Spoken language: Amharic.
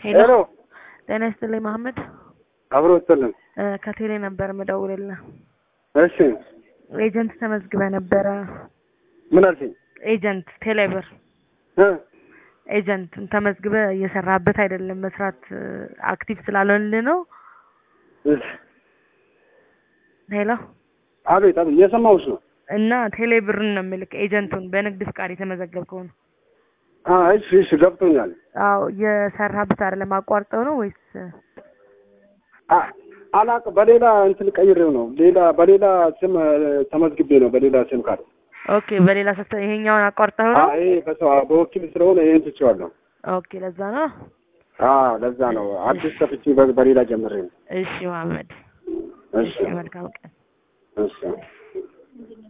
ሄሎ ሄሎ ጤና ይስጥልኝ መሐመድ አብሮ ወጥልን። እ ከቴሌ ነበር የምደውልልህ። እሺ ኤጀንት ተመዝግበ ነበረ። ምን አልሽኝ? ኤጀንት ቴሌብር እ ኤጀንት ተመዝግበ እየሰራበት አይደለም። መስራት አክቲቭ ስላልሆንልህ ነው። እሺ ሄሎ አቤት አቤት፣ እየሰማሁሽ ነው። እና ቴሌብርን ነው የምልክ ኤጀንቱን በንግድ ፍቃድ የተመዘገብከውን። አ እሺ እሺ፣ ገብቶኛል። አዎ እየሰራበት አይደለም። አቋርጠው ነው ወይስ አ አላቅ በሌላ እንትን ቀይሬው ነው። ሌላ በሌላ ስም እ፣ ተመዝግቤ ነው በሌላ ስም ካርድ። ኦኬ በሌላ ሰተ ይሄኛውን አቋርጠው አ ነው? ይሄ በሰው በወኪል ስለሆነ ይሄን ትቼዋለሁ። ኦኬ ለዛ ነው። አ ለዛ ነው አዲስ ከፍቼ በ- በሌላ ጀምሬ ነው። እሺ መሐመድ፣ እሺ እሺ መልካም ቀን። እሺ